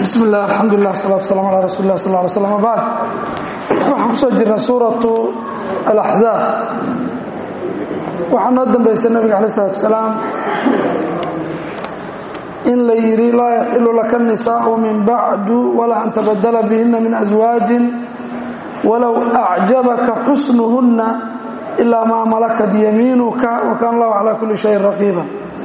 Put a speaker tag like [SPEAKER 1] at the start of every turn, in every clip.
[SPEAKER 1] bismi illah alxamdulilah salatu wasalam ala rasuuli lah sal ly slam abacd waxaan kusoo jirnay suuratu alaxzaab waxaa noo dambaysa nabiga alay salatu wasalaam in la yidhi laa yaxilu laka nisaau min bacdu walaa an tabadala bihina min aswaajin walow acjabaka xusnuhunna ilaa maa malakat yamiinuka wa kaana allahu calaa kulli shayin raqiiba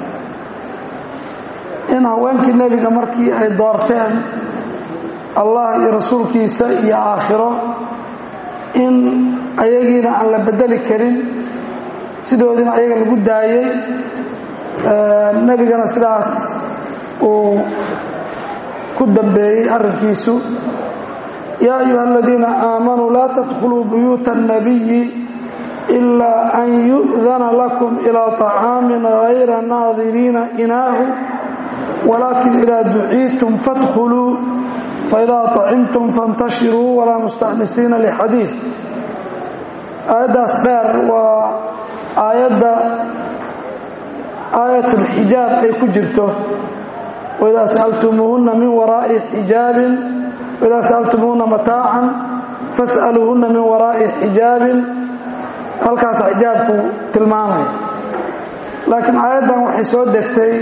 [SPEAKER 1] in haweenkii nebiga markii ay doorteen allah iyo rasuulkiisa iyo aakhiro in ayagiina aan la bedeli karin sidoodiina ayaga lagu daayey nebigana sidaas uu ku dambeeyey arrinkiisu yaa ayuha aladiina aamanuu laa tadkhuluu buyuuta الnabiyi ilaa an yu'dana lakum ilىa طacaamin غayra naadiriina inaahu wlakin ida duciitum fadkhuluu faidaa طacimtum faاntashiruu walaa mustaxnisiina lxadiid aayaddaas dheer waa aayadda aayat اlxijaab ay ku jirto waidaa sa'altumuuhuna min waraa'i xijaabin waidaa sa'altumuuhuna mataacan fas'aluuhuna min waraa'i xijaabin halkaas xijaabku tilmaamaya laakiin aayaddan waxay soo degtay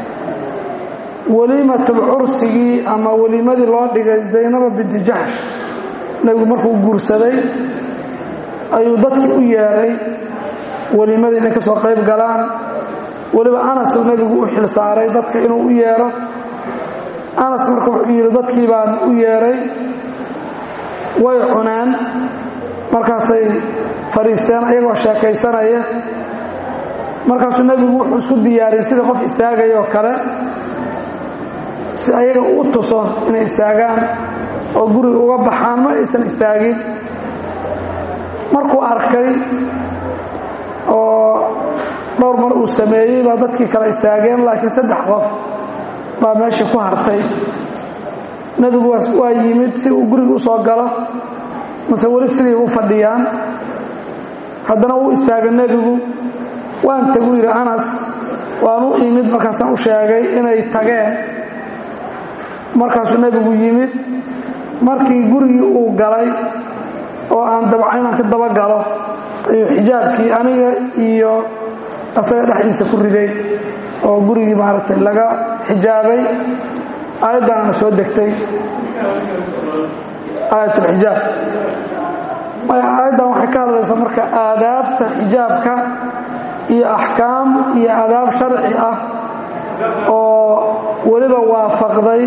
[SPEAKER 1] weliimatulcursigii ama weliimadii loo dhigay zaynaba binti jaxsh nebigu markuu guursaday ayuu dadkii u yeedhay weliimadii inay ka soo qayb galaan weliba anasuu nebigu u xil saaray dadka inuu u yeedho anas marka wuxuu yidhi dadkii baan u yeedhay way cuneen markaasay fadhiisteen ayagoo sheekaysanaya markaasuu nebigu wuxuu isku diyaariyey sida qof istaagaya oo kale si ayaga u tuso inay istaagaan oo guriga uga baxaan ma aysan istaagin markuu arkay oo dhowr mar uu sameeyey baa dadkii kale istaageen laakiin saddex qof baa meesha ku hartay nebigu waa yimid si uu guriga u soo galo mase weli sidii u fadhiyaan haddana uu istaaga nebigu waan tagu yidhi anas waan u imid markaasaan u sheegay inay tageen markaasuu nebigu yimid markii gurigii uu galay oo aan dabca inaan ka daba galo ayuu xijaabkii aniga iyo asaga dhexdiisa ku riday oo gurigii maaragtay laga xijaabay aayaddaanana soo degtay aayatulxijaab aayaddan waxay ka hadlaysaa marka aadaabta xijaabka iyo axkaam iyo aadaab sharci ah oo weliba waafaqday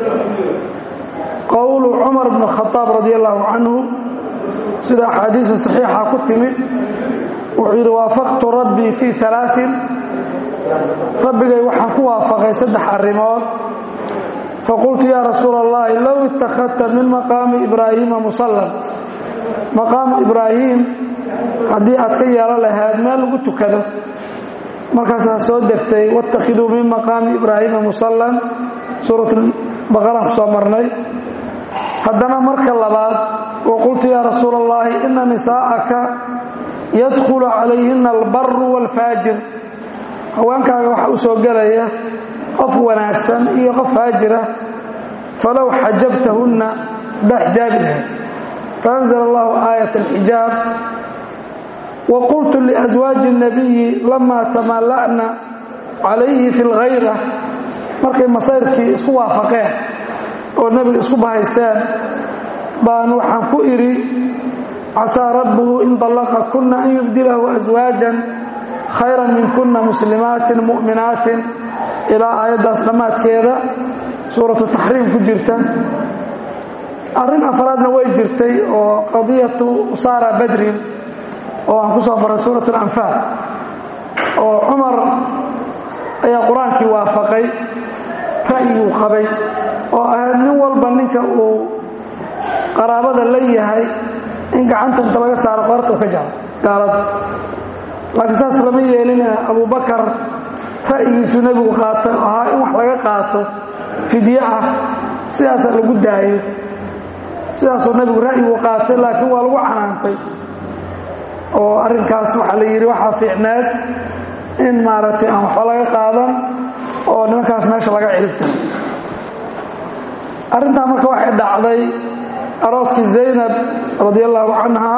[SPEAKER 1] qowlu cumar bn khaaab radi allahu canhu sida axaadiisa saxiixa ku timid wuxuu yidhi waafaqtu rabbii fii alaain rabbigay waxaan ku waafaqay saddex arrimood faqultu yaa rasuula allahi low ittakhadta min maqaami ibraahiima musallan maqaamu ibraahim haddii aad ka yeelo lahayd meel lagu tukado markaasaa soo degtay wاtakhiduu min maqaami ibraahiima musallan suurat baqaraan ku soo marnay haddana marka labaad waqultu yaa rasuula اllahi ina nisaa'aka yadkhulu calayhina albaru wاlfaajir haweenkaaga waxaa u soo gelaya qof wanaagsan iyo qof faajira falow xajabtahunna baa xijaabi lahayd faأnzl allahu aayat اlxijaab waqultu liaswaaji الnabiyi lamaa tamaala'na calayhi fi اlghayra markay masayrkii isku waafaqeen oo nebiga isku bahaysteen baan waxaan ku idhi casaa rabbuhu in dallaqa kuna an yubdilahu aswaajan khayra min kuna muslimaatin mu'minaatin ilaa aayaddaas dhammaadkeeda suuratu taxriim ku jirta arrin afraadna way jirtay oo qadiyatu saara badrin oo aan ku soo maray suurat alanfaal oo cumar ayaa qur-aankii waafaqay ra'yiguu qabay oo ahayd nin walba ninka uu qaraabada la yahay in gacanta inta laga saaro qorta u ka jaro gaalada laakiin saas lama yeelina abubakar ra'yigiisuu nebigu qaatay oo ahaa in wax laga qaato fidye ah sidaasaa lagu daayo sidaasuu nebigu ra'yigu qaatay laakiin waa lagu canaantay oo arrinkaas waxaa la yidhi waxaa fiicneed in maaragtay aan waxba laga qaadan oo nimankaas meesha laga ciribta arrintaa marka waxay dhacday arooskii zaynab radi allahu canha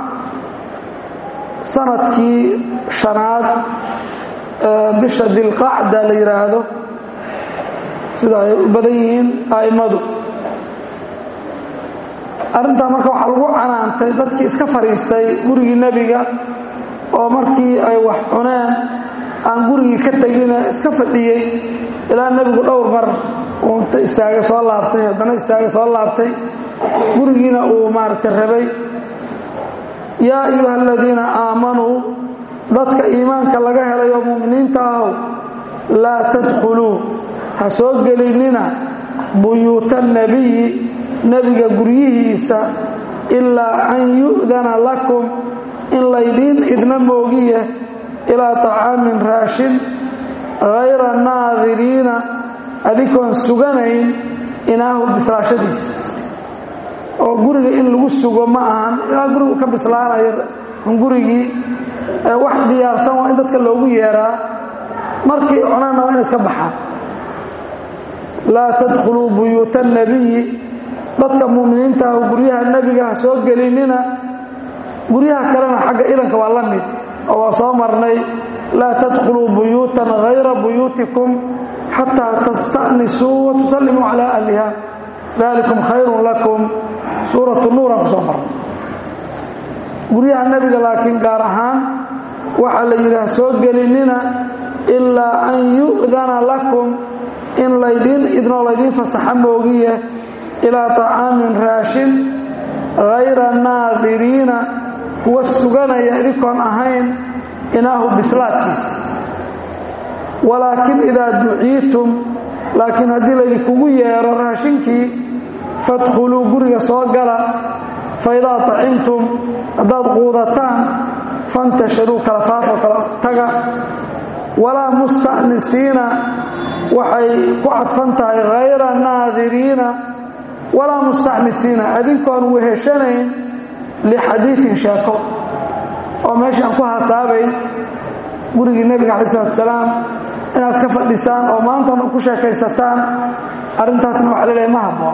[SPEAKER 1] sanadkii shanaad bisha dilqacda la yidhaahdo sida ay u badan yihiin a'immadu arrintaa marka waxaa lagu canaantay dadkii iska fadhiistay gurigii nebiga oo markii ay wax cuneen aan gurigii ka tegine iska fadhiyey ilaa nebigu dhowr mar uu inta istaagay soo laabtay haddana istaagay soo laabtay gurigiina uu maaragtay rabay yaa ayuha aladiina aamanuu dadka iimaanka laga helay oo mu'miniinta ahow laa tadkhuluu ha soo gelinina buyuuta nebiyi nebiga guryihiisa ilaa an yu'dana lakum in laydiin idna moogiye ilaa طacaamin raashin hayra naadiriina adikoon suganayn inaahu bislaashadiisa oo guriga in lagu sugo ma ahan ilaa gurigu ka bislaanayo gurigii wax diyaarsan waa in dadka loogu yeeraa markii cunana waa ina iska baxaan laa tadkhuluu buyuuta الnabiyi dadka mu'miniinta ah guryaha nebiga ha soo gelinina guryaha kalena xagga idanka waa la mid oo waa soo marnay laa tadkhuluu buyuutan hayra buyuutikum xataa tasta'nisuu wa tusallimuu calaa ahliha dalikum khayrun lakum suuratu nuuran ku soo marnay guryaha nebiga laakiin gaar ahaan waxaa la yidhi ha soo gelinina ilaa an yu'dana lakum in laydiin idnoo laydiin fasaxa moogiye ilaa طacaamin raashin hayra naadiriina kuwa suganaya idinkoon ahayn inaahu bislaadkiisa walaakin idaa duciitum laakiin haddii laydinkugu yeero raashinkii fadkhuluu guriga soo gala faidaa طacimtum haddaad quudataan fantashiruu kala faafo kala taga walaa musta'nisiina waxay ku cadfan tahay hayra naadiriina walaa mustacnisiina adinkoon weheshanayn lixadiiin sheeko oo meeshii aan ku hasaabayn gurigii nebiga calayi salatu salaam inaad iska fadhisaan oo maantoona ku sheekaysataan arrintaasna waxa la leehay ma habboon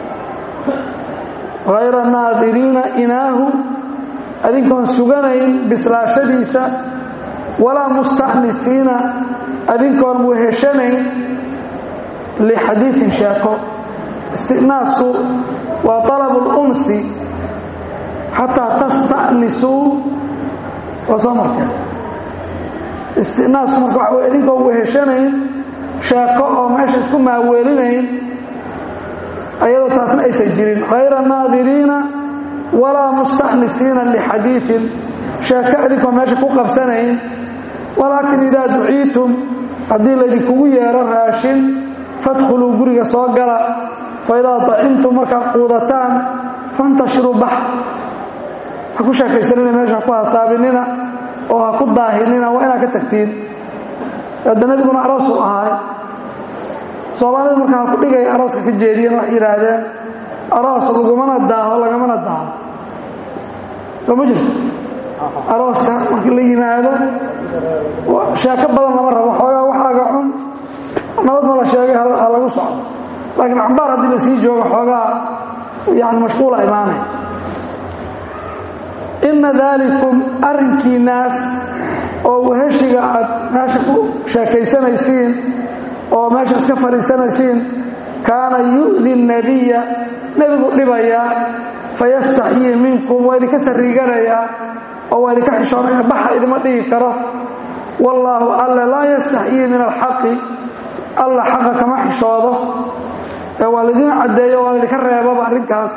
[SPEAKER 1] hayra naadiriina inaahu adinkoon suganayn bislaashadiisa walaa mustacnisiina adinkoon weheshanayn lixadiiin sheeko istinaasku waa طalabu اlunsi xataa tasta'nisuu waa soo marteen istinaasku marka waxa wey idinkoo weheshanayn sheeko oo meesha isku maaweelinayn ayadoo taasna aysan jirin hayra naadiriina walaa musta'nisiina lixadiiثin sheeko idinkoo meesha ku qabsanayn walaakin idaa duciitum haddii laydinkugu yeero raashin fadkhuluu guriga soo gala faidaa طacimtum markaad quudataan fantashiruu bax ha ku sheekaysanina meesha ha ku hasaabinina oo ha ku daahinina waa inaad ka tagtiin hadda nebiguna aroosuu ahaay soomaalida marka ha ku dhigaya arooska ka jeediyeen waxay yidhaahdeen aroos lagumana daaho lagamana daaho soo ma jirto arooska markii la yimaado sheeko badan lama rabo xoogaa waxaaga cun nabad ma la sheegay ha lagu socdo laakiin cambaar haddii la sii joogo xoogaa yani mashquula imaanay inna daalikum arrinkiinaas oo weheshiga aad meesha ku sheekaysanaysiin oo meesha iska fadhiisanaysiin kaana yu'di الnabiya nebigu dhibayaa fayastaxyii minkum waa idinka sariiganayaa oo waa idinka xishoonaya baxa idima dhigi karo wallaahu alla laa yastaxyii min alxaqi alla xaqa kama xishoodo ee waa laydin caddeeyo waa laydinka reebaba arrinkaas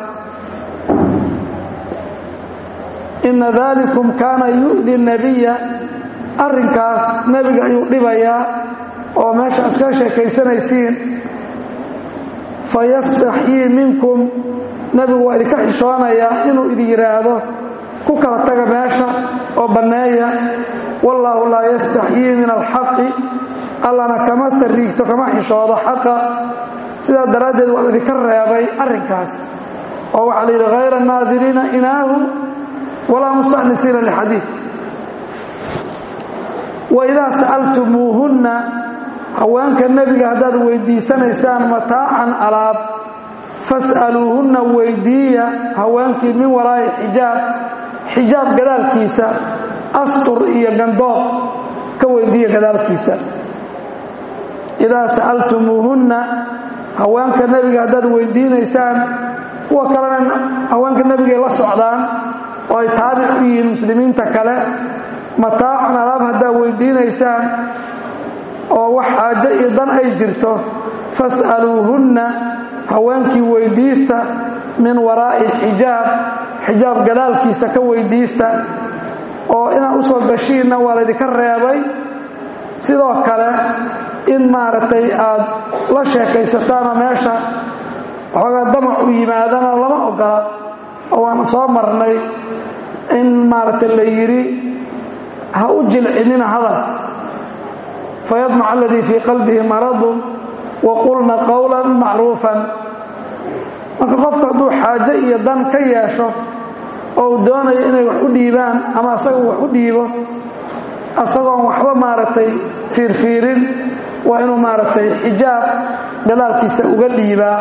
[SPEAKER 1] inna daalikum kaana yu'di nabiya arrinkaas nebiga ayuu dhibayaa oo meesha iskaga sheekaysanaysiin fayastaxyii minkum nebigu waa idinka xishoonayaa inuu idin yidhaahdo ku kala taga meesha oo banneeya wallaahu laa yastaxyii min alxaqi allana kama sariigto kama xishoodo xaqa sidaa daraaddeed waa idinka reebay arrinkaas oo waxaa la yidhi hayra naadiriina inaahu walaa musta'nisiina lixadiid waidaa sa'altumuuhunna haweenka nebiga haddaad weydiisanaysaan mataacan alaab fas'aluuhunna weydiiya haweenkii min waraa'i xijaab xijaab gadaalkiisa astur iyo gandoob ka weydiiya gadaalkiisa idaa sa'altumuuhunna haweenka nebiga haddaad weydiinaysaan kuwa kalena haweenka nebigay la socdaan oo ay taabic u yihiin muslimiinta kale mataacan alaab haddaad weydiinaysaan oo wax xaajo iyo dan ay jirto fas'aluuhunna haweenkii weydiista min waraa'i xijaab xijaab gadaalkiisa ka weydiista oo inaad u soo gashiinna waa laydinka reebay sidoo kale in maaragtay aad la sheekaysataanoo meesha waxoogaa damac u yimaadana lama ogola oo waana soo marnay in maaragtay la yidhi ha u jilcinina hadal fayadmac aladii fii qalbihi maradun wa qulna qowlan macruufan marka qofku hadduu xaajo iyo dan ka yeesho oo uu doonayo inay wax u dhiibaan ama asaga wax u dhiibo asagoon waxba maaragtay fiirfiirin waa inuu maaragtay xijaab gadaalkiisa uga dhiibaa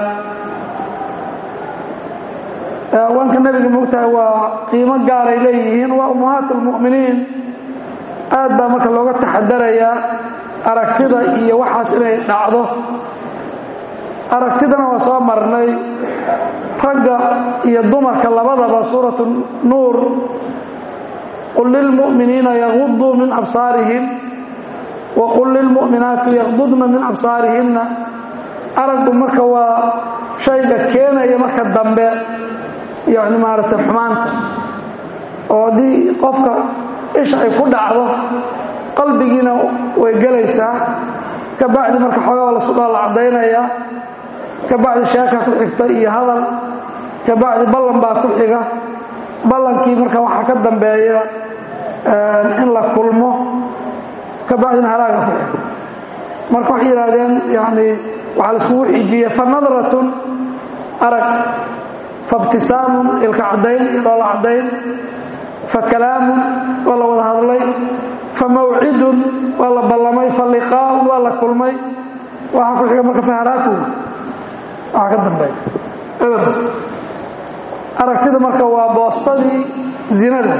[SPEAKER 1] haweenka nebiga moogtahay waa qiimo gaaray leeyihiin waa ummahaat almu'miniin aad baa marka looga taxadarayaa aragtida iyo waxaas inay dhacdo aragtidana waa soo marnay ragga iyo dumarka labadaba suuratu nuur qul lilmu'miniina yaguduu min absaarihim wa qul lilmu'minaati yaqdudna min absaarihinna araggu marka waa shayga keenaya marka dambe yacni maaragtay xumaanta oo haddii qofka isha ay ku dhacdo qalbigiina way gelaysaa ka bacdi marka xoogaa lasku dhaala caddaynaya ka bacdi sheeka ku xigta iyo hadal ka bacdi ballan baa ku xiga ballankii marka waxaa ka dambeeya in la kulmo ka bacdina halaaga ku xiga marka waxay yidhaahdeen yani waxaa laiskugu xijiyey fa nadratun arag fa ibtisaamun ilka caddayn iyo dhoola caddayn fa kalaamun waa la wada hadlay fa mawcidun waa la ballamay fa liqaa'un waa la kulmay waxaa ku xiga marka fa haraakun waxaa ka dambeeya eber aragtida marka waa boostadii zinada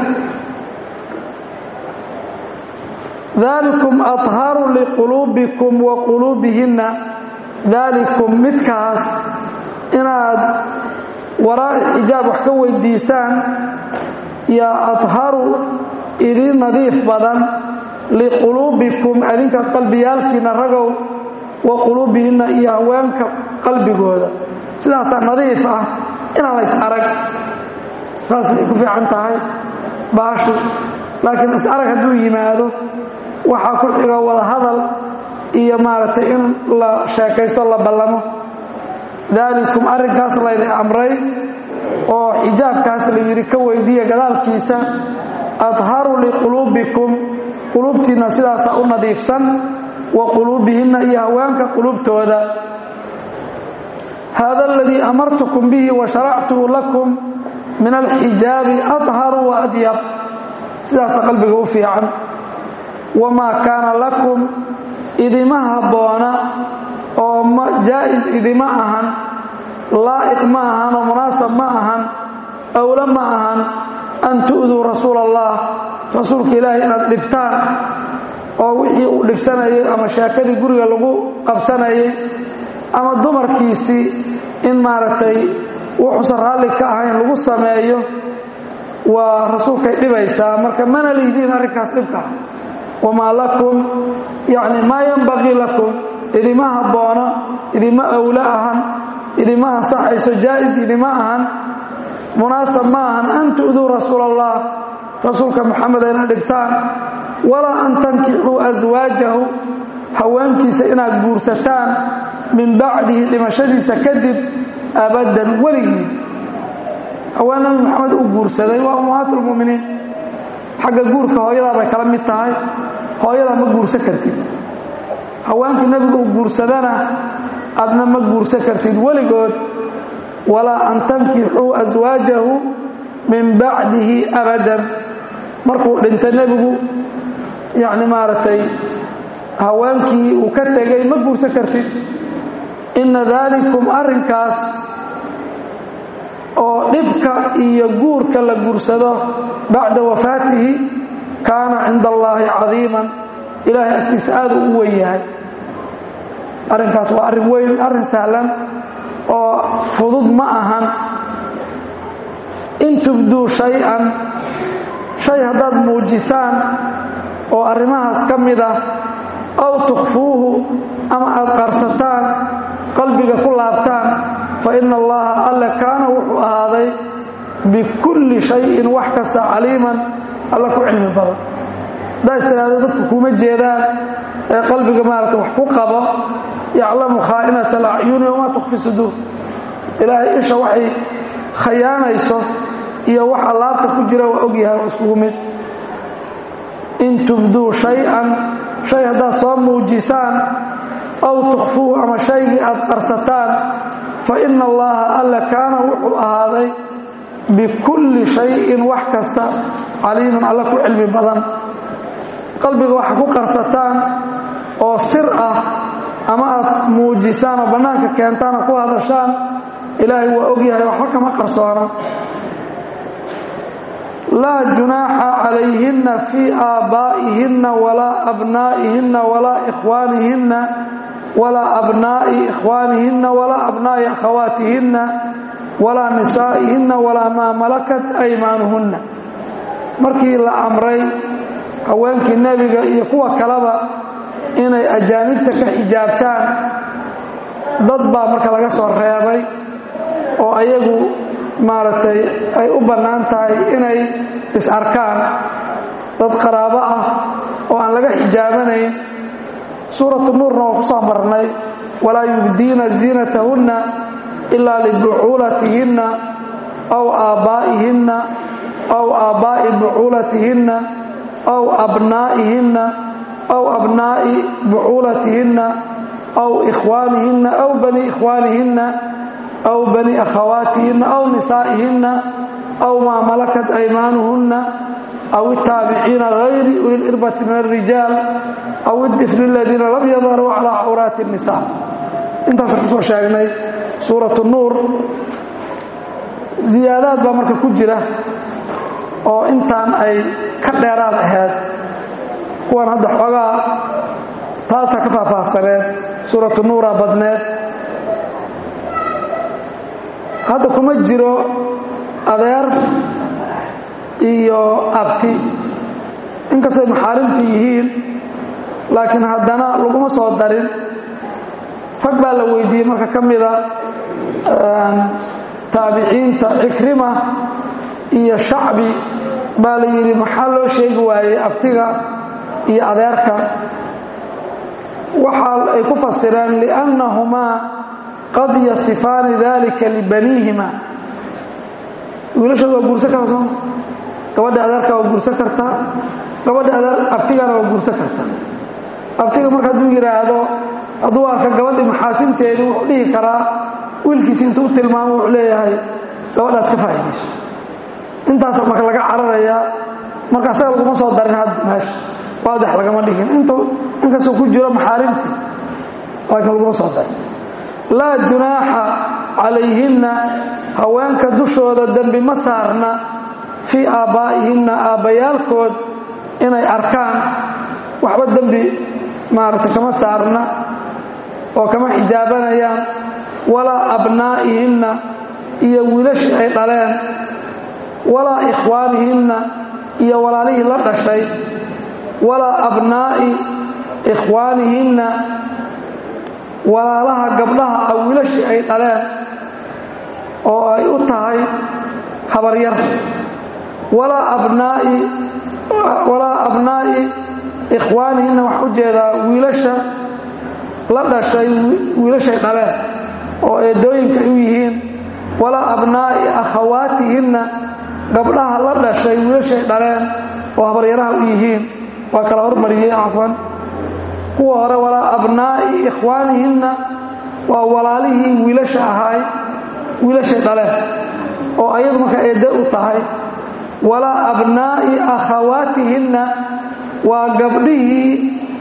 [SPEAKER 1] dalikum aطharu liquluubikum wa quluubihinna dalikum midkaas inaad waraa'i xijaab wax ka weydiisaan yaa aطharu idiin nadiif badan liquluubikum adinka qalbiyaalkiina ragow wa quluubihinna iyo haweenka qalbigooda sidaasaa nadiif ah inaan la is arag saasay ku fiican tahay baashu laakiin is arag hadduu yimaado waxaa ku xiga wada hadal iyo maaragtay in la sheekaysto la ballamo daalikum arrinkaas laydin amray oo xijaabkaas la yidhi ka weydiiya gadaalkiisa adharu liquluubikum quluubtiinna sidaasaa u nadiifsan wa quluubihinna iyo haweenka quluubtooda hada aladii amartukum bihi wa sharactuhu lakum min alxijaabi adharu wa adyab sidaasa qalbiga u fiican wamaa kaana lakum idima habboona oo jaa'is idima ahan laa'iq ma ahan oo munaasab ma ahan awlo ma ahan an tu'duu rasuula allah rasuulka ilaahay inaad dhibtaan oo wixii uu dhibsanayay ama sheekadii guriga lagu qabsanayay ama dumarkiisii in maaragtay wuxuusan raalli ka ahayn lagu sameeyo waa rasuulkay dhibaysaa marka mana lihidiin arrinkaas dhibka wamaa lakum yacni maa yanbaqii lakum idima habboona idima awlo ahan idima ansaxayso jaa'is idima ahan munaasab ma ahan an tu'duu rasuula allah rasuulka moxamed ayna dhibtaan walaa an tankixuu aswaajahu haweenkiisa inaad guursataan min bacdihi dhimashadiisa kadib abaddan weligii haween nabi maxamed uu guursaday waa ummahaat lmuminiin xagga guurka hooyadaa bay kala mid tahay hooyadaa ma guursan kartid haweenkii nebigu uu guursadana adna ma guursan kartid weligood walaa an tankixuu aswaajahu min bacdihi abadan markuu dhintay nebigu yacni maaragtay haweenkii uu ka tegay ma guursan kartid inna daalikum arrinkaas oo dhibka iyo guurka la guursado bacda wafaatihi kaana cinda allaahi cadiiman ilaahay agtiisa aad u u wen yahay arrinkaas waa arrin weyn arrin sahlan oo fudud ma ahan in tubduu shay-an shay haddaad muujisaan oo arrimahaas ka mid ah aw tukhfuuhu ama aad qarsataan qalbiga ku laabtaan fa ina allaha alle kaana wuxuu ahaaday bikulli shayin wax kasta caliiman alla ku cilmi badan haddaa istiraahdo dadku kuma jeedaan ee qalbiga maarata wax ku qabo yaclamu khaa'inata alacyuni wamaa tukfi suduur ilaahay isha waxay khayaanayso iyo waxa laabta ku jira waa ogyahay waa iskugu mid in tubduu shay-an shay haddaad soo muujisaan aw tukhfuuhu ama shaygii aad qarsataan fa ina allaha alla kaana wuxuu ahaaday bikulli shayin wax kasta caliiman alla ku cilmi badan qalbiga waxa ku qarsataan oo sir ah ama aad muujisaan oo bannaanka keentaan oo ku hadashaan ilaahay waa ogyahay waxba kama qarsoona laa junaaxa calayhinna fii aabbaa'ihinna walaa abnaa'ihinna walaa ikhwaanihinna walaa abnaa'i ikhwaanihinna walaa abnaa'i akhawaatihinna walaa nisaa'ihinna walaa maa malakat aymaanuhunna markii la amray haweenkii nebiga iyo kuwa kaleba inay ajaanibta ka xijaabtaan dad baa marka laga soo reebay oo ayagu maaragtay ay u bannaan tahay inay is-arkaan dad qaraabo ah oo aan laga xijaabanayn suuratu nuurna waa ku soo marnay walaa yubdiina ziinatahunna ilaa libucuulatihinna aw aabbaa'ihinna aw aabbaa'i bucuulatihinna aw abnaa'ihinna aw abnaa'i bucuulatihinna aw ikhwaanihinna aw bani ikhwaanihinna aw bani akhawaatihinna aw nisaa'ihinna aw maa malakat aymaanuhunna aw itaabiciina hayri uliirbati min alrijaal aw idifli aladiina lam yadharuu calaa cawraati الnisaa intaasaan kusoo sheegnay suuratu nuur ziyaadaad baa marka ku jira oo intaan ay ka dheeraad ahayd kuwan hadda xoogaa taasaa ka faahfaahsaneed suuratu nuuraa badneed hadda kuma jiro adeer iyo abti inkastay maxaarimtu yihiin laakiin haddana laguma soo darin rag baa la weydiiyey marka ka mida taabiciinta cikrima iyo shacbi baa la yidhi maxaa loo sheegi waayey abtiga iyo adeerka waxa ay ku fasireen liannahumaa qad yasifaani dalika libaniihima wiilashooda waa guursan karta sooma gabadha adeerka waa guursan kartaa gabadha adeer abtigana waa guursan kartaa abtiga marka hadduu yidhaahdo hadduu arka gabadhi maxaasinteedii wuxuu dhihi karaa wiilkiisi intuu u tilmaamo wuxuu leeyahay gabadhaad ka faa'iidayso intaasa marka laga cararayaa marka asaga laguma soo darin had meesha waadax lagama dhigin intuu inkastoo ku jiro maxaarimtii laakiin laguma soo darin laa junaaxa calayhinna haweenka dushooda dembi ma saarna fii aabbaa'ihinna aabbayaalkood inay arkaan waxba dembi maaragtay kama saarna oo kama xijaabanayaan walaa abnaa'ihinna iyo wiilashii ay dhaleen walaa ikhwaanihinna iyo walaalihii la dhashay walaa abnaa'i ikhwaanihinna walaalaha gabdhaha ah wiilashii ay dhaleen oo ay u tahay habaryar walaa abnaa'i walaa abnaa'i ikhwaanihinna waxaa u jeedaa wiilasha la dhashay wiilashay dhaleen oo eedooyinka u yihiin walaa abnaa'i akhawaatihinna gabdhaha la dhashay wiilashay dhaleen oo habaryaraha u yihiin waa kala hormariyey cafan kuwa hore walaa abnaa'i ikhwaanihinna waa walaalihii wiilasha ahaay wiilashay dhaleen oo ayadu marka eedde u tahay walaa abnaa'i akhawaatihinna waa gabdhihii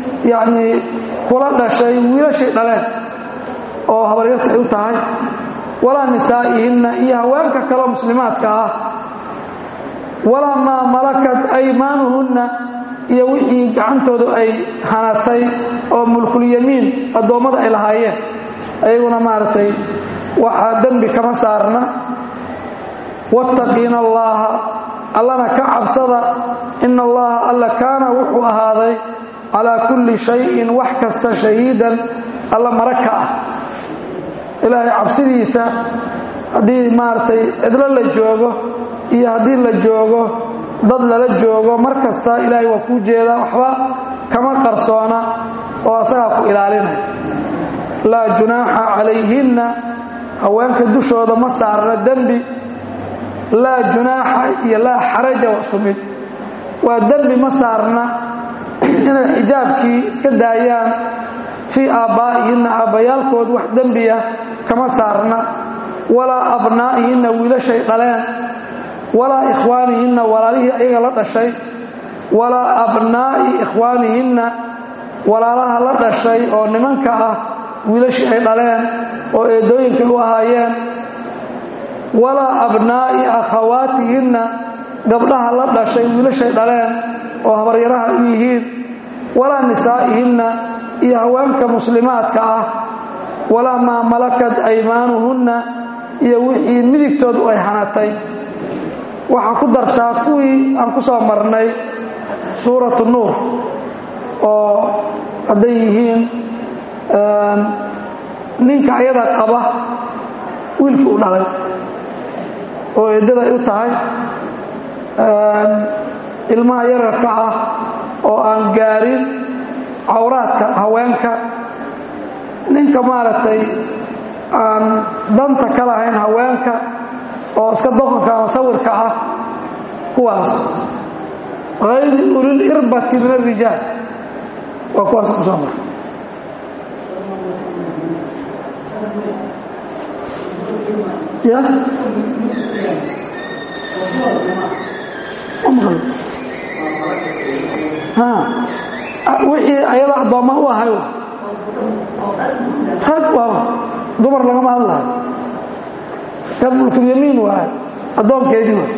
[SPEAKER 1] yacnii kula dhashay wiilashay dhaleen oo habaryarta ay u tahay walaa nisaa'ihinna iyo haweenka kaloo muslimaadka ah walaa maa malakat aymaanuhunna iyo wixii gacantoodu ay hanatay oo mulkulyamiin addoommada ay lahaayeen ayaguna maaragtay waxaa dembi kama saarna wattaqiina allaaha allana ka cabsada ina allaha alla kaana wuxuu ahaaday calaa kulli shayin wax kasta shahiidan alla mara ka ah ilaahay cabsidiisa haddii maaragtay cidlo la joogo iyo haddii la joogo dad lala joogo mar kasta ilaahay waa kuu jeedaa waxba kama qarsoona oo asagaa ku ilaalinaya laa junaaxa calayhinna haweenka dushooda ma saarna dembi laa junaaxa iyo laa xaraja waa isku mid waa dembi ma saarna inay xijaabkii iska daayaan fii aabbaa'ihinna aabbayaalkood wax dembiya kama saarna walaa abnaa'ihinna wiilashay dhaleen walaa ikhwaanihinna walaalihii ayaga la dhashay walaa abnaa'i ikhwaanihinna walaalaha la dhashay oo nimanka ah wiilashii ay dhaleen oo eedooyinkay u ahaayeen walaa abnaa'i akhawaatihinna gabdhaha la dhashay wiilashay dhaleen oo habaryaraha u yihiin walaa nisaa'ihinna iyo haweenka muslimaadka ah walaa maa malakat aymaanuhunna iyo wixii midigtoodu ay hanatay waxaa ku dartaa kuwii aan ku soo marnay suuratu nuur oo hadday yihiin ninka ayada qaba wiilkii u dhalay oo eeddada ay u tahay ilmaha yararka ah oo aan gaarin cawraadka haweenka ninka maaragtay aan danta ka lahayn haweenka oo iska doqonka ama sawirka ah kuwaas hayri ulil irbati min arijaal waa kuwaas ku soo mara ya wixii ayada addoomma u ahay rag waaba dumar lagama hadlayo kan mulkulyamiin waay addoonkeedii waay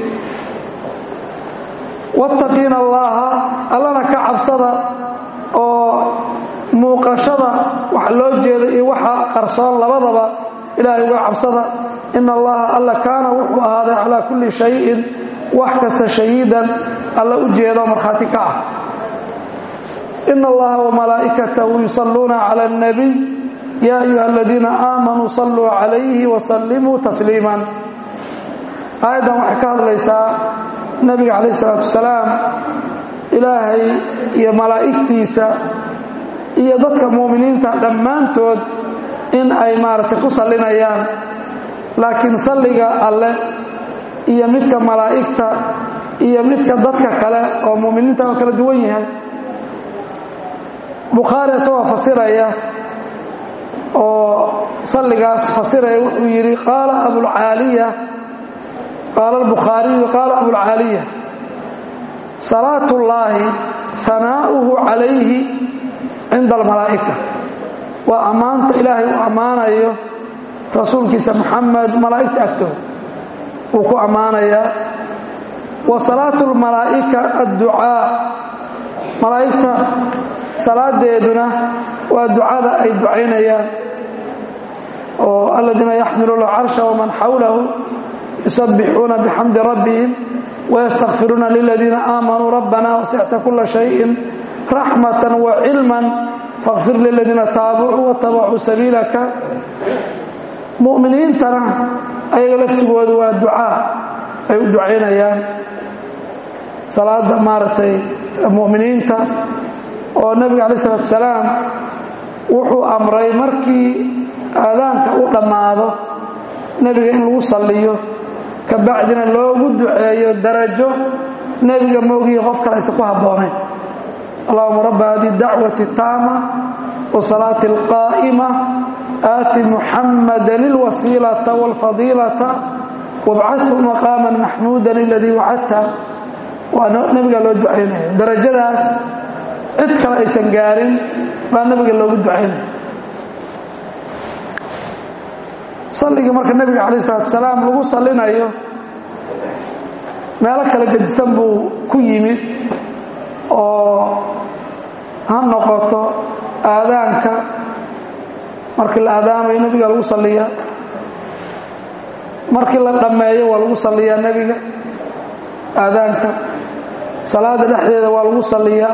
[SPEAKER 1] wattaqiina allaaha allana ka cabsada oo muuqashada wax loo jeeda iyo waxa qarsoon labadaba ilaahay uga cabsada ina allaha alla kaana wuxuu ahaaday calaa kulli shayin wax kasta shahiidan alla u jeedo markhaati ka ah ina allaha wamalaa'ikatahu yusalluuna cala alnabiy ya ayuha aladiina aamanuu salluu calayhi wasallimuu tasliiman aayaddan waxay ka hadlaysaa nebiga calayh isalaatu wasalaam ilaahay iyo malaa'igtiisa iyo dadka mu'miniinta dhammaantood in ay maaragtay ku sallinayaan laakiin salliga alle iyo midka malaa'igta iyo midka dadka kale oo mu'miniinta oo kala duwan yahay bukhaari isagoo fasiraya oo salligaas fasiraya wuxuu yidhi qaala abulcaaliya qaala albukhaariyu qaala abulcaaliya salaatu ullaahi hanaa'uhu calayhi cinda almalaa'ika waa ammaanta ilaahay uu ammaanayo rasuulkiisa maxamed malaa'igta agtooda wuu ku ammaanayaa wa salaatu lmalaa'ika adducaa malaa'igta salaadeeduna waa ducada ay ducaynayaan oo aladiina yaxmiluuna alcarsha waman xawlahu yusabbixuuna bixamdi rabbihim wayastakfiruuna liladiina aamanuu rabbana wasicta kula shayin raxmatan wacilman fakfir liladiina taabacuu watabacuu sabiilaka mu'miniintana ayaga laftigooda waa ducaa ay u ducaynayaan salaada maaragtay mu'miniinta oo nebiga calayi salatu wasalaam wuxuu amray markii aadaanka u dhammaado nebiga in lagu salliyo ka bacdina loogu duceeyo darajo nebiga moogihi qof kale aysan ku habboonayn allahuma rabba hadihi dacwati taama wasalaati alqaa'ima aati muxammadan ilwasiilata waalfadiilata wabcadhu maqaaman maxmuudan aladii wacadta waa nebiga loo ducaynaya darajadaas cid kale aysan gaarin baa nebiga loogu ducaynaya salligii marka nebiga calayh isalaatu wasalaam lagu sallinayo meelo kala gedisan buu ku yimid oo ha noqoto aadaanka markii la aadaamayo nebiga lagu salliyaa markii la dhammeeyo waa lagu salliyaa nebiga aadaanka salaada dhexdeeda waa lagu salliyaa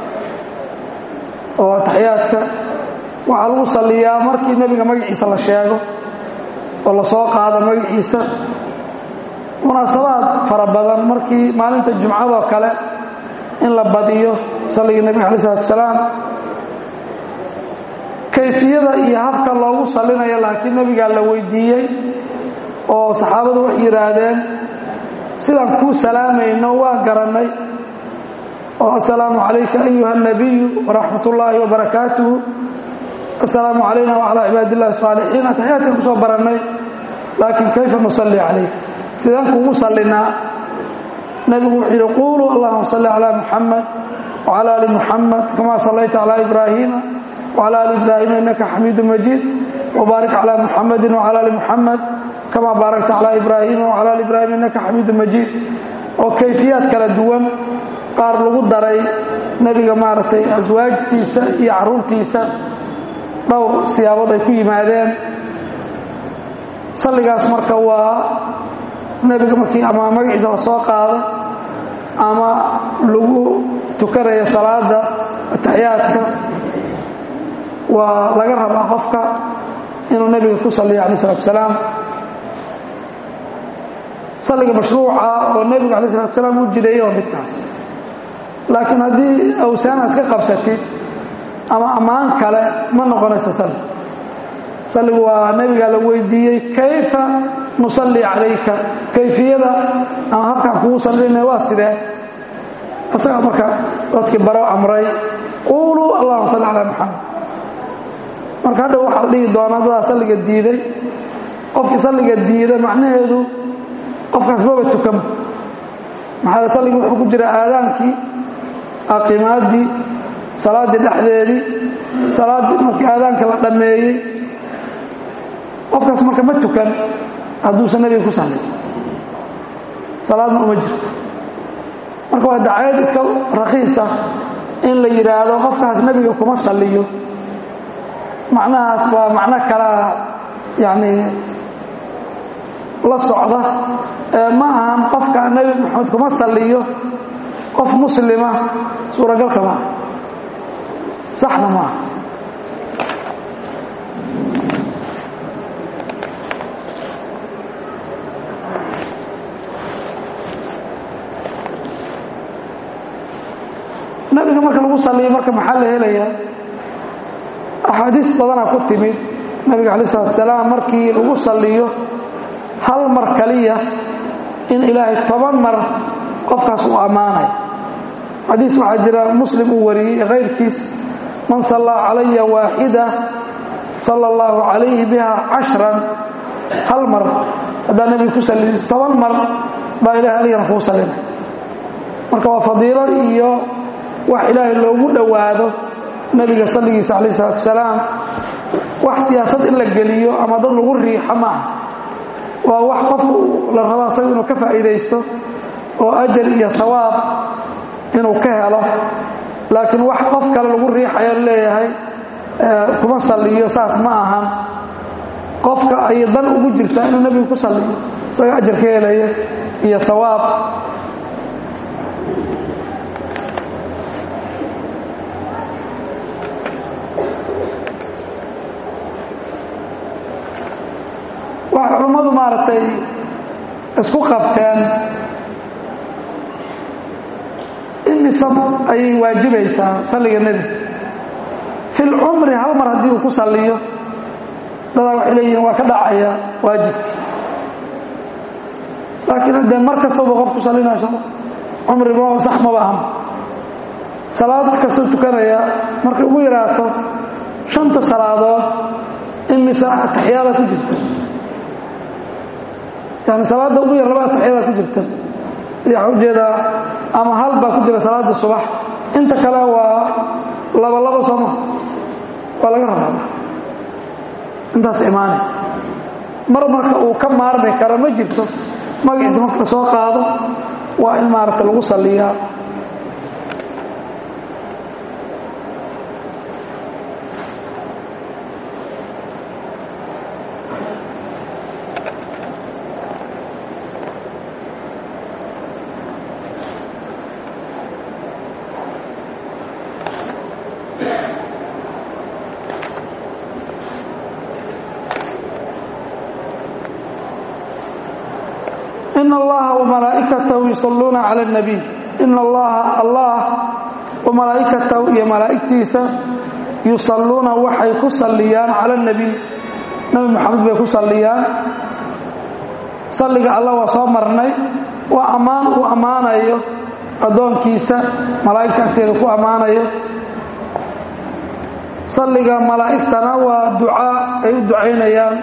[SPEAKER 1] oo ataxiyaadka waxaa lagu salliyaa markii nebiga magaciisa la sheego oo la soo qaado magaciisa munaasabaad fara badan markii maalinta jumcadoo kale in la badiyo salligii nebiga alai salatu wasalaam kayfiyada iyo habka loogu sallinayo laakiin nebigaa la weydiiyey oo saxaabadu waxay yidhaahdeen sidaan kuu salaamayno waan garannay oo assalaamu calayka ayuha الnabiyu waraxmat ullaahi wabarakaatuhu assalaamu calayna wacalaa cibaad illahi الsaalixiin ataxiyaadkan kusoo barannay laakiin kayfa nusalli calayk sidaan kugu sallinaa nebigu wuxuu yidhi quuluu allahuma salli calaa muxamed wcala ali muxamed kama sallayta calaa ibraahiima wcala ali ibraahiima innaka xamiidu majiid wbaarik calaa muxamedi wcala ali muxamed kama baarakta calaa ibraahiima wcala ali ibraahiima innaka xamiidu majiid oo kayfiyaad kala duwan qaar lagu daray nebiga maaragtay aswaajtiisa iyo caruurtiisa dhowr siyaabood ay ku yimaadeen salligaas marka waa nebiga markii ama magaciisa la soo qaado ama lagu tukanayo salaada ataxiyaadka waa laga rabaa qofka inuu nebiga ku salliyo alai salatu asalaam salliga mashruuca oo nebiga alai salatu asalaam u jideeyey waa midkaas laakiin haddii awsaana iska qabsatid ama ammaan kale ma noqonayso salli salligu waa nebiga la weydiiyey kayfa nusalli calayka kayfiyada ama habkaan kugu sallinaya waa sidee isagaa marka dadkii baro amray quuluu allahuma salli calaa maxamed marka hadhow waxaa la dhihi doonaa dadaa salliga diiday qofkii salliga diida macnaheedu qofkaas maba tukan maxaa salligii wuxuu ku jira aadaankii aqimaadii salaaddii dhexdeedii salaaddii markii aadaanka la dhammeeyey qofkaas marka ma tukan hadduusan nebiga ku sallin salaadna uma jirto marka waa dacayad iska rakiisa in la yidhaahdo qofkaas nebiga kuma salliyo macnahaas waa macno kalaa yacni la socda ee ma ahan qofka nebi moxamed kuma salliyo qof muslima suuragalka maaha saxna maaha nabiga marka lagu saliyo marka maxaa la helayaa axaadiis badanaa ku timid nabiga alai salatu asalaam markii lagu saliyo hal mar kaliya in ilaahay toban mar qofkaas uu ammaanay xadiis waxaa jira muslim uu wariyey kayrkiis man sallaa calaya waaxida sala allahu calayhi biha cashran hal mar haddaa nebiga ku salliis toban mar baa ilahay adigana kuu sallinay marka waa fadiilo iyo wax ilaahay loogu dhowaado nebiga salligiisa calayh isalaatu wasalaam wax siyaasad in la geliyo ama dad lagu riixo maaha waa wax qofku la rabo asaga inuu ka faa'iidaysto oo ajar iyo hawaab inuu ka helo laakiin wax qof kale lagu riixayo leeyahay kuma salliyo saas ma ahan qofka ay dan ugu jirtaa inuu nebiga ku salliyo isaga ajar ka helaya iyo hawaab waxay culummadu maaragtay isku qabteen imise ayay waajibaysaa salliga nebiga fi lcumri hal mar haddii uu ku salliyo dadaa waxay leeyihiin waa ka dhacaya waajibki laakiin haddee mar kastaba qof ku sallinayso cumriba sax maba aham salaad kastuu tukanaya markay ugu yaraato shanta salaadood imise ataxiyaada ku jirta yani salaada ugu yar laba ataxiyada ku jirta waxaa ujeedaa ama hal baa ku jira salaada subax inta kale waa laba laba sooma waa laga rabaa intaas imaanay mar marka uu ka maarmi karo ma jirto magaciisa marka la soo qaado waa in maaragta lagu salliyaa in allaha wamalaa'ikatahu yusalluuna cala اnabiy in allaha allah wamalaa'ikatahu iyo malaa'igtiisa yusalluuna waxay ku salliyaan cala اnabiy nabi moxamed bay ku salliyaan salliga allah waa soo marnay waa ammaan uu ammaanayo addoonkiisa malaa'igta agteeda ku ammaanayo salliga malaa'igtana waa ducaa ay u ducaynayaan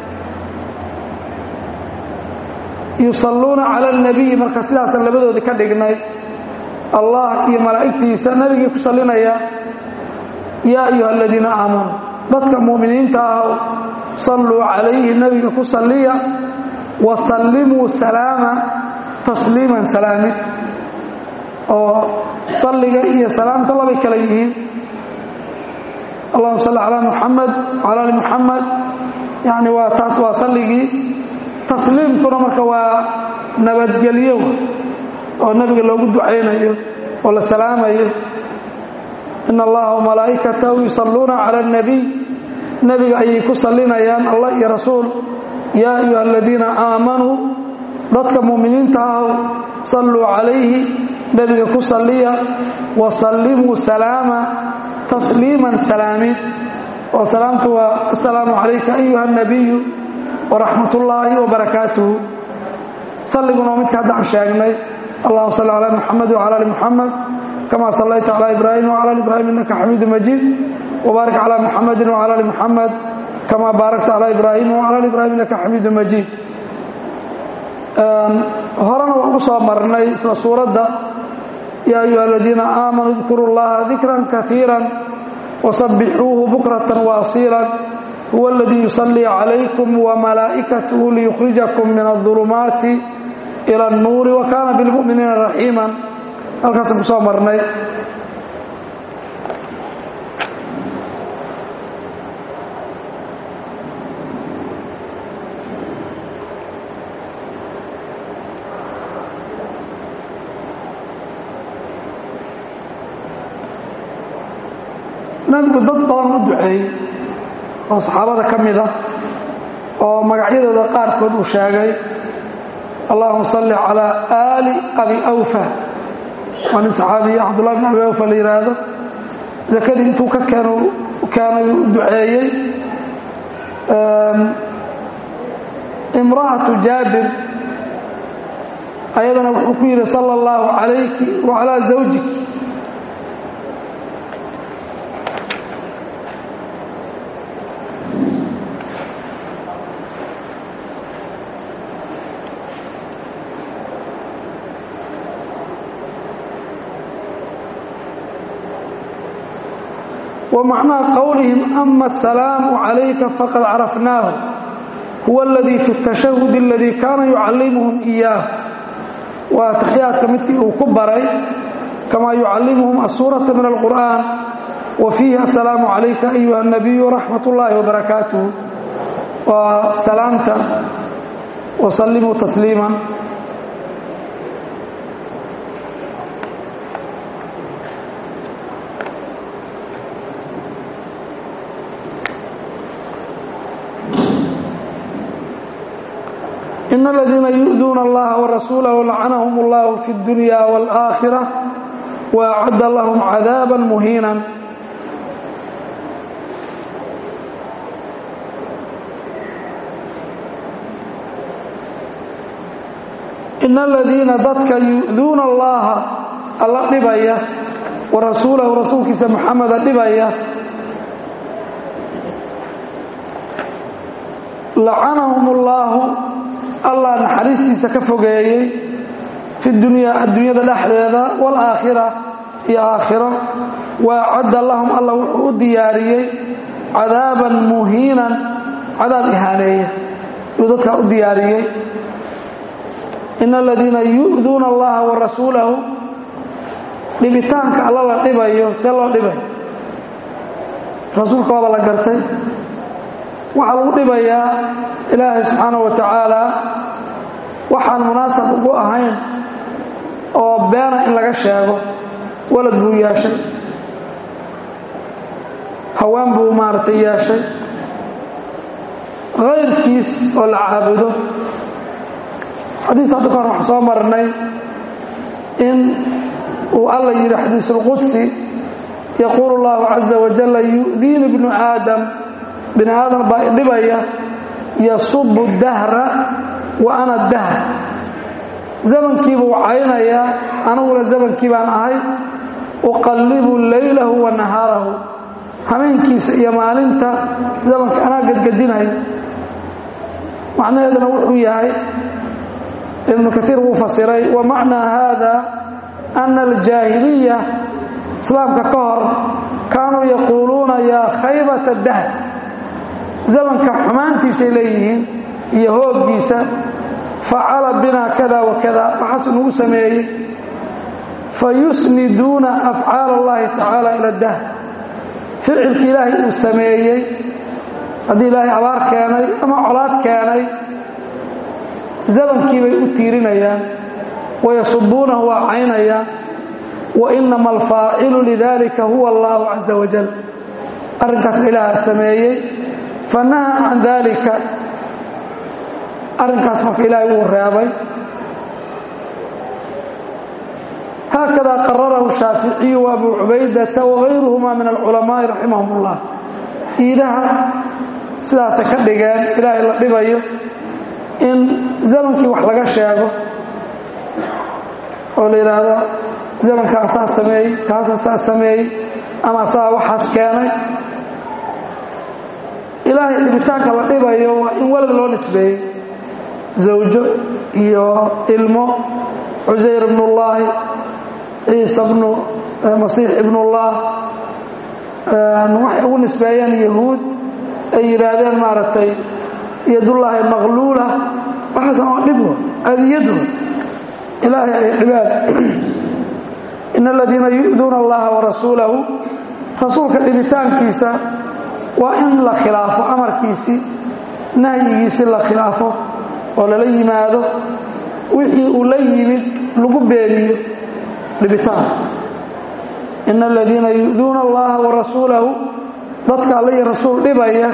[SPEAKER 1] yusalluuna cala alnabiyi marka sidaasaan labadoodii ka dhignay allah iyo malaa'igtiisa nebigii ku sallinaya yaa ayuha aladiina aamanuu dadka mu'miniinta ah salluu calayhi nebiga ku salliya wa sallimuu salaama tasliiman salaamid oo salliga iyo salaamta labay kala yihiin allahuma salli calaa muxamed wcala ali muxamed yani waa taas waa salligii tasliimkuna marka waa nabadgelyo oo nebiga loogu ducaynayo oo la salaamayo in allaha wamalaa'ikatahu yusalluuna cala alnabiy nebiga ayay ku sallinayaan allah iyo rasuul yaa ayuha aladiina aamanuu dadka mu'miniinta ahow salluu calayhi nebiga ku salliya wa sallimuu salaama tasliiman salaamid oo salaamtu waa assalaamu calayka ayuha nabiyu waraxmat ullaahi wabarakaatuhu salliguna waa midka haddaan sheegnay allahuma salli calaa muxamed wcala ali muxamed kama sallayta calaa ibraahim wcala ali ibraahim innaka xamiidu majiid wbaarik calaa muxamedin wcala ali muxamed kama baarakta calaa ibraahim wcala ali ibraahim innaka xamiidu majiid horena waan ku soo marnay isla suuradda yaa ayuha aladiina aamanuu dkuru llaha dikran kaiira wasabbixuuhu bukratan waasiilan huwa aladii yusallii calaykum wamalaa'ikatuhu liyukhrijakum min aulumaati ila annuuri wa kaana bilmu'miniina raxiiman halkaasaan ku soo marnay nabigu dad badan u duceeyey oo saxaabada ka mid ah oo magacyadooda qaarkood uu sheegay allahuma salli calaa aali abi awfa waa nin saxaabiya cabdullahi bin abi awfa la yidhaahdo sakadii intuu ka keen keenay u duceeyey imra'atu jaabir ayadana wuxuu ku yidhi sala allahu calayki wa calaa zawjik ومعنى قولهم أما السلام عليك فقد عرفناه هو الذي في التشهد الذي كان يعلمهم إياه وتحيات كمثل وكبري كما يعلمهم السورة من القرآن وفيها السلام عليك أيها النبي ورحمة الله وبركاته وسلامت وسلموا تسليما إن الذين يؤذون الله ورسوله لعنهم الله في الدنيا والآخرة وأعد لهم عذابا مهينا إن الذين ضدك يؤذون الله الله dhibaya ورسوله رسولkiisa محمد dhibaya لعنهم الله allah naxariistiisa ka fogeeyey fi dunyaa adduunyada dhexdeeda waalaakhira iyo aakhiro waacadda lahum allah wuxuu u diyaariyey cadaaban muhiinan cadaab ihaaneeya yuu dadkaa u diyaariyey ina aladiina yu'duuna allaha wa rasuulahu dhibitaanka alla la dhibayo see loo dhibayo rasuulka waaba la gartay waxaa lagu dhibayaa ilaahay subxaanahu wa tacaala waxaan munaasab ugu ahayn oo beena in laga sheego walad buu yeeshay hawaan buu maaragtay yeeshay kayrkiis oo la caabudo xadiis hadda ka hor waxaan soo marnay in uu alla yidhi xadiisulqudsi yaquulu allahu caza wajalla yu'diini bnu aadam bini aadam baa idhibaya yasubu dahra wa ana dahr zamankiibuu caynayaa aniguna zamankii baan ahay uqallibu leylahu wa nahaarahu habeenkiisa iyo maalinta zamanka anaa gadgadinaya macnaheeduna wuxuu yahay ibnu kaiir wuu fasiray wa macnaa haada ana aljaahiliya islaamka ka hor kaanuu yaquuluuna yaa khaybata dahr zamanka xumaantiisay leeyihiin iyo hooggiisa facala binaa kada wa kada waxaasuu nagu sameeyey fayusniduuna afcaal allahi tacaala ila dahr ficilkii ilaahay uu sameeyey haddii ilaahay abaar keenay ama colaad keenay zamankii bay u tiirinayaan wayasubuunahu waa caynayaan wa inama alfaacilu lidalika huwa allahu caza wajal arrinkaas ilaaha sameeyey fanaha can dalika arrinkaas marka ilaahay uu reebay haakada qararahu shaaficiyu wa abu cubaydata wagayruhuma min alculamaai raximahum ullah iidaha sidaasay ka dhigeen ilaahay la dhibayo in zamankii wax laga sheego oo la yidhaahdo zamankaa saa sameeyey kaasa saa sameeyey ama saa waxaas keenay ilaahay dhibitaanka la dhibayo waa in walad loo nisbeeyey zawjo iyo ilmo cusayr ibnullaahi ciisa bnu masiix ibnullah waxay ugu nisbeeyeen yahuud ay yidhaahdeen maaragtay yadullaahi maqluula waxaasan waa dhib adiyadu ilaahay ay dhibaan in aladiina yu'duuna allaha warasuulahu rasuulka dhibitaankiisa waa in la khilaafo amarkiisii nahyigiisii la khilaafo oo lala yimaado wixii uu la yimid lagu beeniyo dhibitaanka in aladiina yu'duuna allaha warasuulahu dadka alla iyo rasuul dhibaya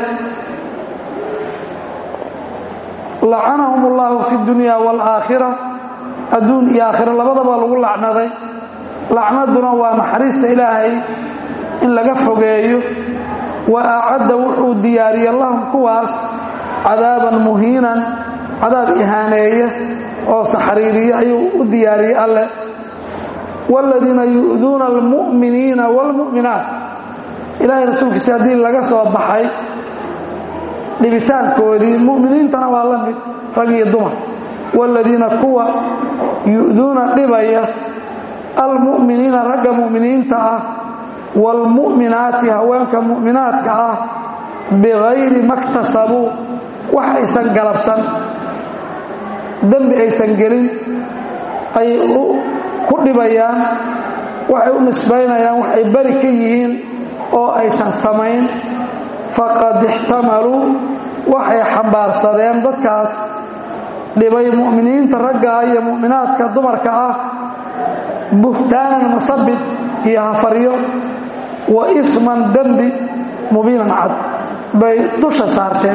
[SPEAKER 1] lacanahum allahu fi dunya waalaakhira adduun iyo aakhira labadaba lagu lacnaday lacnaduna waa naxariista ilaahay in laga fogeeyo wa acadda wuxuu diyaariye lahum kuwaas cadaaban muhiinan cadaab ihaaneeya oo saxriiriya ayuu u diyaariyey alleh waaladiina yu'duuna almu'miniina waalmu'minaat ilaahay rasuulkiisa haddii laga soo baxay dhibitaankoodii mu'miniintana waa la mid rag iyo dumar waaladiina kuwa yu'duuna dhibaya almu'miniina ragga mu'miniinta ah waalmu'minaati haweenka mu'minaadka ah bikayri maktasabuu wax aysan galabsan dembi aysan gelin ayay ku dhibayaan waxay u nisbaynayaan waxay bari ka yihiin oo aysan samayn faqad ixtamaluu waxay xambaarsadeen dadkaas dhibay mu'miniinta raggaa iyo mu'minaadka dumarka ah buhtaanan masabid iyo hafaryo wa ifman dembi mubiinan cad bay dusha saarteen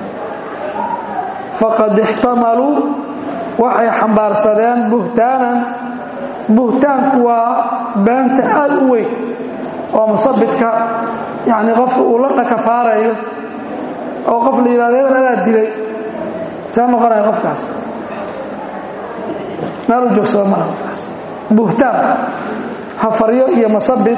[SPEAKER 1] faqad ixtamaluu waxay xambaarsadeen buhtaanan buhtaanku waa beenta aad u weyn oo musabidka yacni qofka uu la dhakafaarayo oo qof la yidhahdo hebel adaa dilay see noqonaya qofkaas meel u joogsada malaha qofkaas buhtaan hafaryo iyo masabid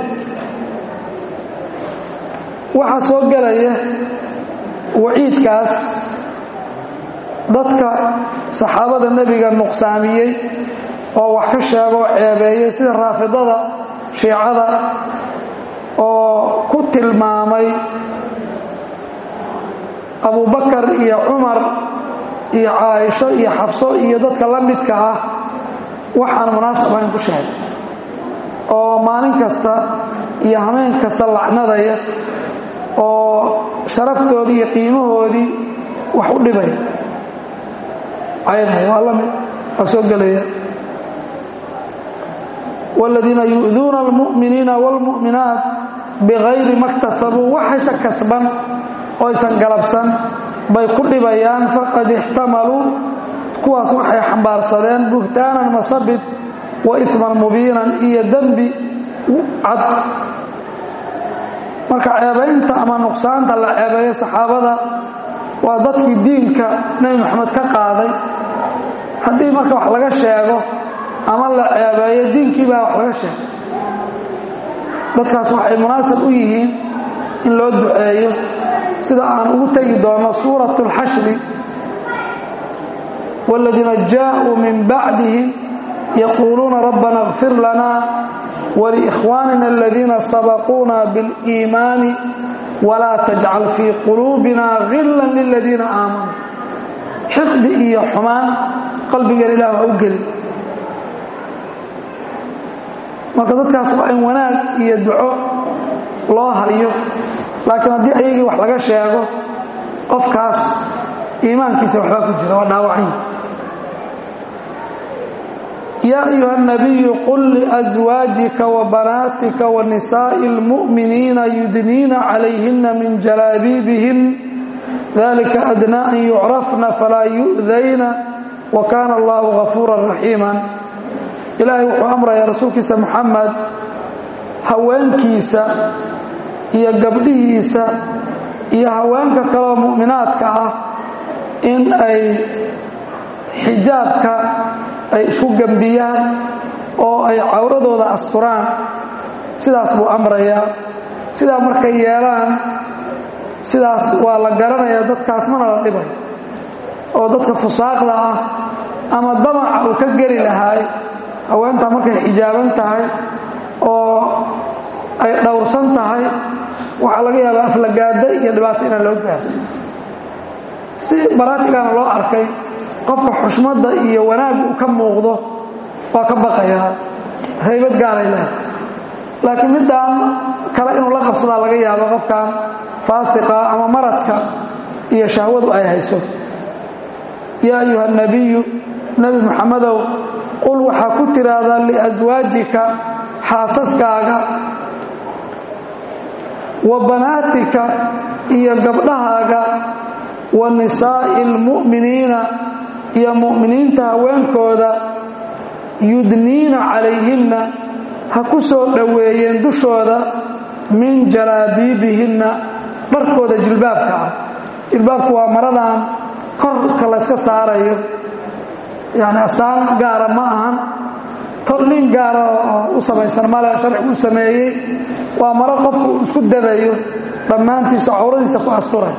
[SPEAKER 1] waxaa soo gelaya waciidkaas dadka saxaabada nebiga nuqsaamiyey oo wax ka sheegoo ceebeeyey sida raafidada shiicada oo ku tilmaamay abubakar iyo cumar iyo caaisho iyo xabso iyo dadka la midka ah waxaan munaasab ahayn ku sheegay oo maalin kasta iyo hameen kasta lacnadaya oo sharaftoodii iyo qiimahoodii wax u dhibaya caynaya waa la mid waa soo gelaya wاladiina yu'duuna almu'miniina wاlmu'minaat bigayri ma ktasabuu waxaysan kasban oo aysan galabsan bay ku dhibayaan faqad ixtamaluu kuwaas waxay xambaarsadeen buhtaanan masabid wa iman mubiinan iyo dembi cad marka ceebaynta ama nuqsaanta la ceebeeyo saxaabada waa dadkii diinka nebi moxamed ka qaaday haddii marka wax laga sheego ama la ceebeeyo diinkii baa wax laga sheegay dadkaas waxay munaasab u yihiin in loo duceeyo sida aan ugu tegi doono suurat اlxashri wاladiina jaaءuu min bacdihim yaquuluuna rabbana اغfir lana wliikhwaanina aladiina sabaquuna biاliimaani walaa tajcal fii quluubina gila liladiina aamanuu xiqdi iyo xumaan qalbigan ilah ha u gelin marka dadkaas waa in wanaag iyo duco loo hayo laakiin haddii ayagii wax laga sheego qofkaas iimaankiisa waxbaa ku jira waa dhaawacanya yaa ayuha الnabiyu qul liأswaajika wabanaatika wanisaaءi اlmu'miniina yudniina calayhina min jalaabiibihin dalika adnaa an yucrafna falaa yu'dayna wa kaana allahu gafuura raxiima ilaahay wuxuu amrayaa rasuulkiisa moxamed haweenkiisa iyo gabdhihiisa iyo haweenka kaleo mu'minaadka ah in ay xijaabka ay isku gembiyaan oo ay cawradooda asturaan sidaas buu amrayaa sidaa markay yeelaan sidaas waa la garanayaa dadkaas mana la dhibayo oo dadka fusaaqda ah ama damaca uu ka geli lahaay haweentaa markay xijaaban tahay oo ay dhowrsan tahay waxaa laga yaabaa aflagaada iyo dhibaato inaan loo gaarsi si baraatigana loo arkay qofka xushmadda iyo wanaag uu ka muuqdo waa ka baqayaa haybad gaaray leehay laakiin middaan kale inuu la qabsadaa laga yaabo qofkan faasiqa ama maradka iyo shahwadu ay hayso yaa ayuha nabiyu nebi moxamedow qul waxaa ku tiraahdaa liaswaajika xaasaskaaga wa banaatika iyo gabdhahaaga wa nisaa'i almu'miniina iyo mu'miniinta haweenkooda yudniina calayhinna ha ku soo dhoweeyeen dushooda min jalaabiibihinna dharkooda jilbaabka ah jilbaabku waa maradan korka layska saarayo yani astaan gaara ma ahan tolnin gaara oo u samaysan male sharcigu u sameeyey waa maro qofku uu isku dadayo dhammaantiisa cawradiisa ku asturay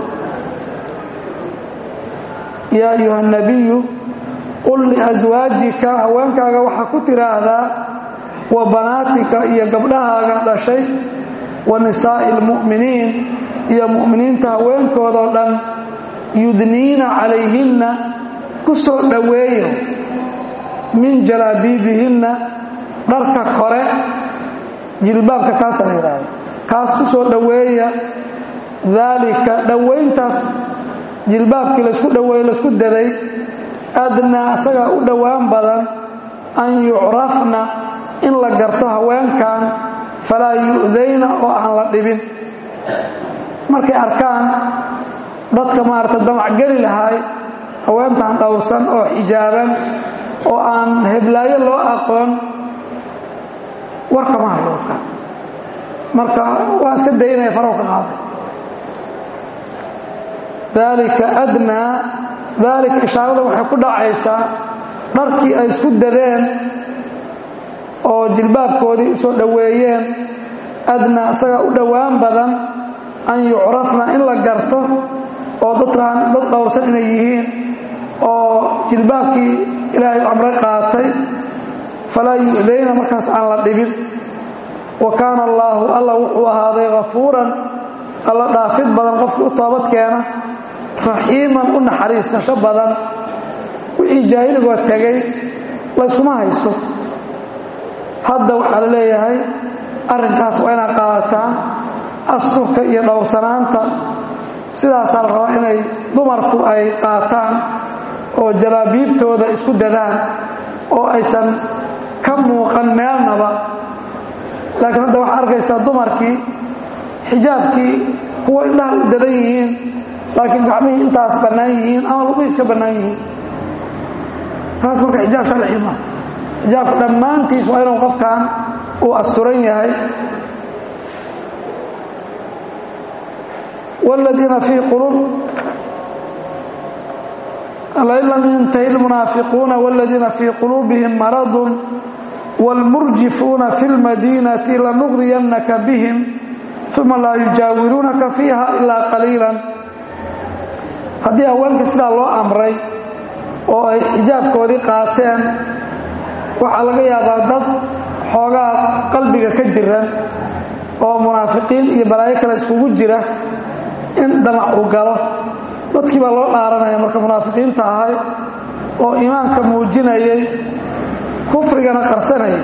[SPEAKER 1] yaa ayuha nabiyu qul liaswaajika haweenkaaga waxaa ku tiraahdaa wa banaatika iyo gabdhahaaga dhashay wa nisaa'i almu'miniin iyo mu'miniinta haweenkoodao dhan yudniina calayhinna ku soo dhoweeyo min jalaabiibihinna dharka kore jilbaabka kaasa la yidhaahdo kaas ku soo dhoweeya daalika dhowayntaas jilbaabkii laysku dhoweeye laysku daday adnaa asagaa u dhowaan badan an yucrafna in la garto haweenkan falaa yu'dayna oo aan la dhibin markay arkaan dadka maarata damac geli lahaay haweentan dhowrsan oo xijaaban oo aan heblaayo loo aqoon warkama hadlooka marka waa iska daynaya farow ka qaaday daalika adnaa daalika ishaarada waxay ku dhacaysaa dharkii ay isku dadeen oo jilbaabkoodii u soo dhoweeyeen adnaa isagaa u dhowaan badan an yucrafna in la garto oo dadkaan dad dhowrsan inay yihiin oo jilbaabkii ilaahay amre qaatay falaa yu'dayna markaas aan la dhibin wa kaana allaahu alla wuxuu ahaaday hafuuran alla dhaafid badan qofkii u toobad keena raxiiman u naxariisasho badan wixii jaahiligoo tegay layskuma haysto hadda waxaa la leeyahay arrinkaas waa inaad qaadataan asturka iyo dhowrsanaanta sidaasaa la rabaa inay dumarku ay qaataan oo jalaabiibtooda isku dadaan oo aysan ka muuqan meelnaba laakiin hadda waxaa arkaysaa dumarkii xijaabkii kuwa indhaha u dadan yihiin laakiin gacmihii intaas bannaan yihiin ama lugihii iska bannaan yihiin taas marka xijaab sharci ma xijaabka dhammaantiis waa inuu qofkan uu asturan yahay والذيina في qلوب لin lm ينتهي المناaفقوuنa والذيina في قلوبهم مرض والمرجفوuنa في المدينة لنغرينka بهم ثuma laa يجاawiruunaka فيiha إلا قليiلا haddii haweenka sidaa loo amray oo ay xijaabkoodii qaateen waxaa laga yaabaa dad xoogaa qalbiga ka jiran oo munaafiqiin iyo balaayo kale iskugu jira in damac uu galo dadkii baa loo dhaaranaya marka munaafiqiinta ahay oo iimaanka muujinayay kufrigana qarsanayay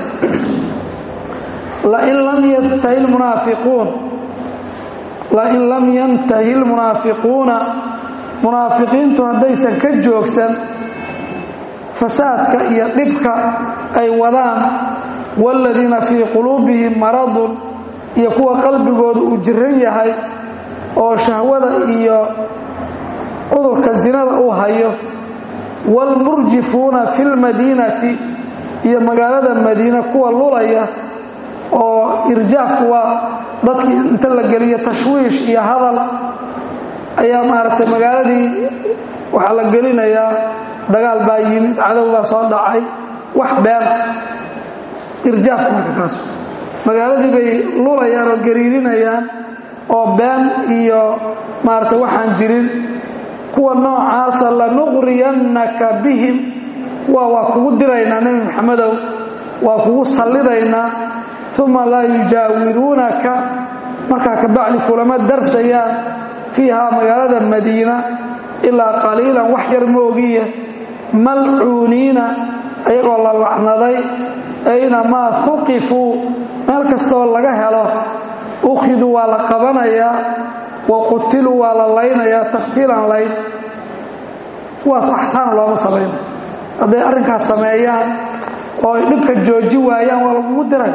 [SPEAKER 1] lain lam yantahi lmunaafiquun lain lam yantahi lmunaafiquuna munaafiqiintu haddaysan ka joogsan fasaadka iyo dhibka ay wadaan waaladiina fii quluubihim maradun iyo kuwa qalbigooda uu jiran yahay oo shahwada iyo cudurka zinada uu hayo waalmurjifuuna fi lmadiinati iyo magaalada madiine kuwa lulaya oo irjaafku waa dadkii inta la geliyo tashwiish iyo hadal ayaa maaragtay magaaladii waxaa la gelinayaa dagaal baa yimid cadow baa soo dhacay wax been irjaafku marka kaas magaaladii bay lulayaan oo gariirinayaan oo been iyo maaragtay waxaan jirin kuwa noocaasa lanuqriyannaka bihim kuwa waa kugu diraynaa nebi maxamedow waa kugu sallidaynaa uma laa yujaawiruunaka markaa kabacdi kulama darsayaan fiihaa magaalada madiina ilaa qaliilan wax yar moogiya malcuuniina ayagoo la lacnaday aynamaa huqifuu meel kastoo laga helo ukhiduu waa la qabanayaa wa qutiluu waa la laynayaa taqtiilan layn kuwaas axsaan looma samayna hadday arrinkaas sameeyaan oo ay dhibka jooji waayaan waa lagugu diray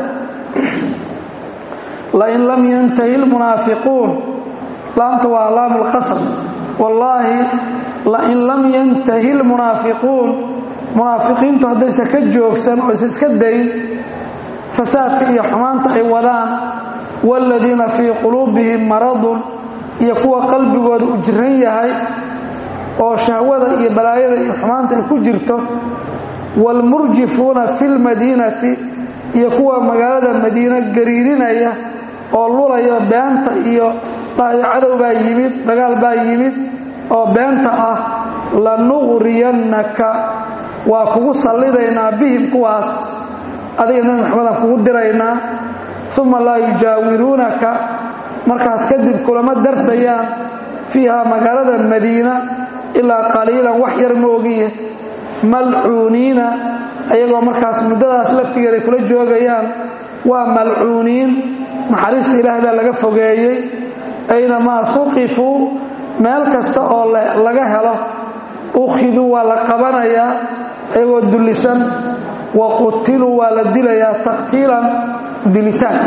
[SPEAKER 1] lain lam yantahi lmunaafiquun laamta waa laamu lqasr wallaahi lain lam yantahi lmunaafiquun munaafiqiintu haddaysan ka joogsan oo aysan iska dayn fasaadka iyo xumaanta ay wadaan waaladiina fii quluubihim maradun iyo kuwa qalbigooda u jiran yahay oo shahwada iyo balaayada iyo xumaanta ay ku jirto waalmurjifuuna fi lmadiinati iyo kuwa magaalada madiine gariirinaya oo lulaya beenta iyo dhahayo cadow baa yimid dagaal baa yimid oo beenta ah lanuqriyannaka waa kugu sallidaynaa bihim kuwaas adiga nebi maxamedaan kugu diraynaa uma laa yujaawiruunaka markaas kadib kulama darsayaan fiihaa magaalada madiina ilaa qaliilan wax yar moogiye malcuuniina ayagoo markaas muddadaas laftigeeda kula joogayaan waa malcuuniin naxariista ilaahay baa laga fogeeyey aynamaa huqifuu meel kasta oo laga helo ukhiduu waa la qabanayaa ayagoo dullisan wa qutiluu waa la dilayaa taqtiilan dilitaan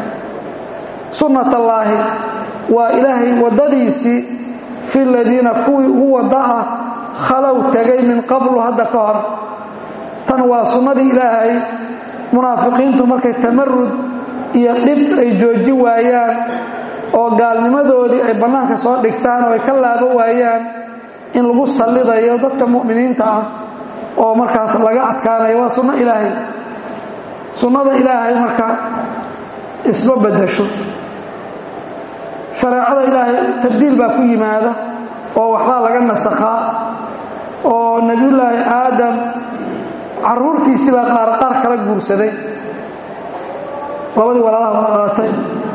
[SPEAKER 1] sunnat allaahi waa ilaahay waddadiisii fi ladiina kuwii ugu wadda ah khalow tegay min qablu hadda ka hor tan waa sunnadii ilaahay munaafiqiintu markay tamarud iyo dhib ay jooji waayaan oo gaalnimadoodii ay bannaanka soo dhigtaan oo ay ka laabo waayaan in lagu sallidayo dadka mu'miniinta ah oo markaas laga adkaanayo waa sunno ilaahay sunnada ilaahay marka isma beddesho shareecada ilaahay tabdiil baa ku yimaada oo waxbaa laga nasakhaa oo nebiyullaahi aadam carruurtiisii baa qaar qaar kala guursaday labadii walaalaha waa dhalatay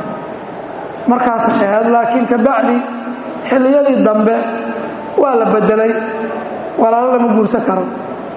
[SPEAKER 1] markaasay ahayd laakiin ka bacdi xilliyadii dambe waa la beddelay walaalo lama guursan karo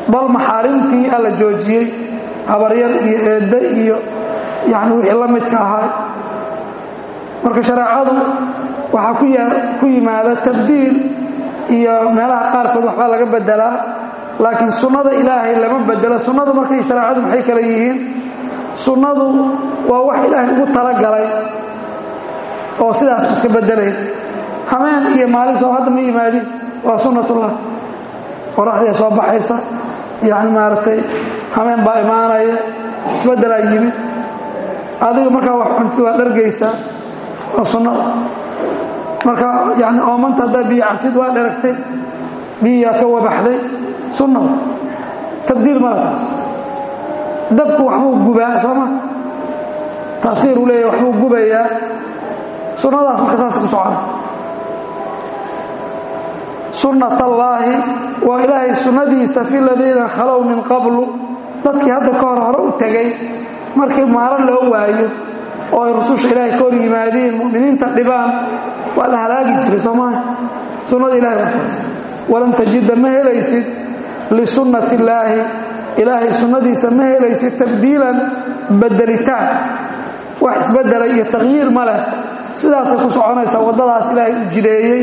[SPEAKER 1] bal maxaarimtii alla joojiyey habaryar iyo eedde iyo yani wixii la midka ahaa marka shareecadu waxaa ku yimaada tabdiil iyo meelaha qaarkood waxbaa laga bedelaa laakiin sunnada ilaahay lama bedelo sunnadu markay shareecadu maxay kale yihiin sunnadu waa wax ilaahay ugu talagalay oo sidaas iska bedelayn hameen iyo maalin soo hadda ma yimaadin waa sunnatullah qoraxdii soo baxaysa yani maaragtay hameen baa imaanaya isbeddelaa yimid adiga markaa wax cuntid waa dhargaysaa waa sunnada marka yani oomanta haddaa biyo cabtid waa dheragtay biyiyaa ka wabaxday sunnada tabdiil mala taas dabku waxbuu gubaa sooma taasiir uu leeyahy waxbuu gubayaa sunnadaas marka saas ku socona sunnat allaahi waa ilaahay sunnadiisa fi ladiina khalow min qablu dadkii hadda ka hor hore u tegay markii maaro loo waayo oo ay rususha ilaahay ka hor yimaadiin mu'miniinta dhibaan waa la halaagi jiray soomaa sunnada ilahay waa taas walan tajida ma helaysid lisunnati illaahi ilaahay sunnadiisa ma helaysid tabdiilan bedelitaan wax isbedela iyo takhyiir ma leh sidaasay ku soconaysaa waddadaas ilaahay u jideeyey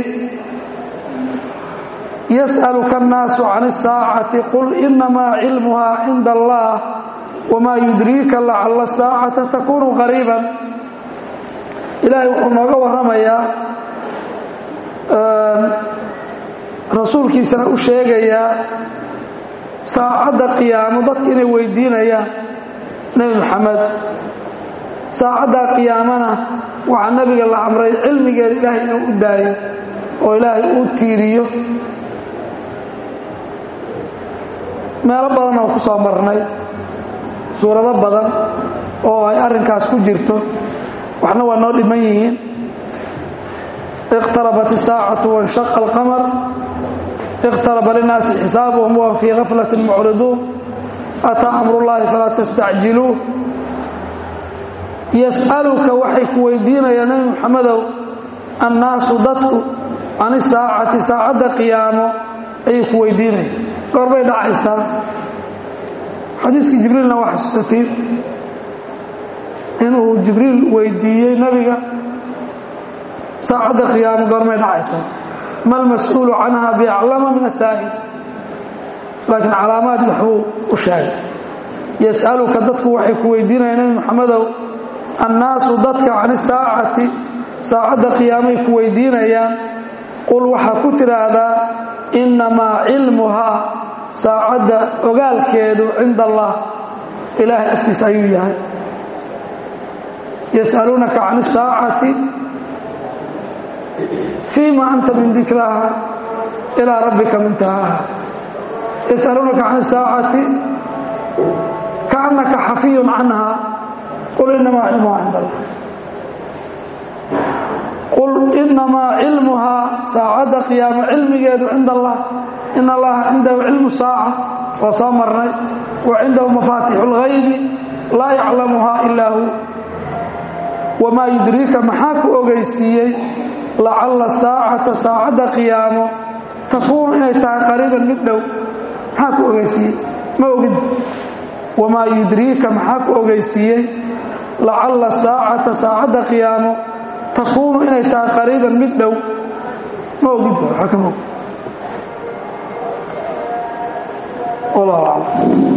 [SPEAKER 1] yas'aluka annaasu can isaacati qul inamaa cilmuhaa cinda allah wamaa yudriika lacalla asaacata takunu qariiban ilaahay wuxuu nooga warramayaa rasuulkiisana u sheegayaa saacadda qiyaamo dadka inay weydiinayaan nebi maxamed saacaddaa qiyaamana waxaa nebiga la amray cilmigeeda ilaahay inuu u daayo oo ilaahay uu tiiriyo meelo badan oo ku soo marnay suurado badan oo ay arrinkaas ku jirto waxna waa noo dhiman yihiin اqtarabat الsaacatu waاnshaqa اlqamar اqtaraba linaasi xisaabuhum wahum fii gaflati mucriduun ataa amru llahi falaa tastacjiluuh yas'aluka waxay ku weydiinayaan nebi muxamedow annaasu dadku can isaacati saacadda qiyaamo ayay ku weydiinaya goorbay dhacaysaa xadiiskii jibriilna waa xasuusatiin inuu jibriil weydiiyey nebiga saacadda qiyaamo goormay dhacaysaa ma lmas-uulu canha biaclama min asaa'il laakiin calaamaad waxbuu u sheegay yas'aluka dadku waxay ku weydiinayaan nebi muxamedow annaasu dadka can isaacati saacadda qiyaamay ku weydiinayaan qul waxaa ku tidhaahdaa innamaa cilmuhaa saacadda ogaalkeedu cinda allah ilaahay agtiisa ayuu yahay yas'aluunaka can isaacati fiima anta min dikraaha ilaa rabbika muntahaaha yas'aluunaka can isaacati kaannaka xafiyun canha qul inamaa cilmuhaa cind allah qul inamaa cilmuhaa saacadda qiyaamo cilmigeedu cinda allah in allaha cindahu cilmu saaca waa soo marnay wa cindahu mafaatixu اlghaybi laa yaclamuhaa ilaa hu wamaa yudriika maxaa ku ogeysiiyey lacalla saacata saacadda qiyaamo takuunu inay tahay qariiban mid dhow maxaa ku ogeysiiyey ma ogin wamaa yudriika maxaa ku ogeysiiyey lacalla saacata saacadda qiyaamo takuunu inay tahay qariiban mid dhow ma ogin waa kama og wallahu aclam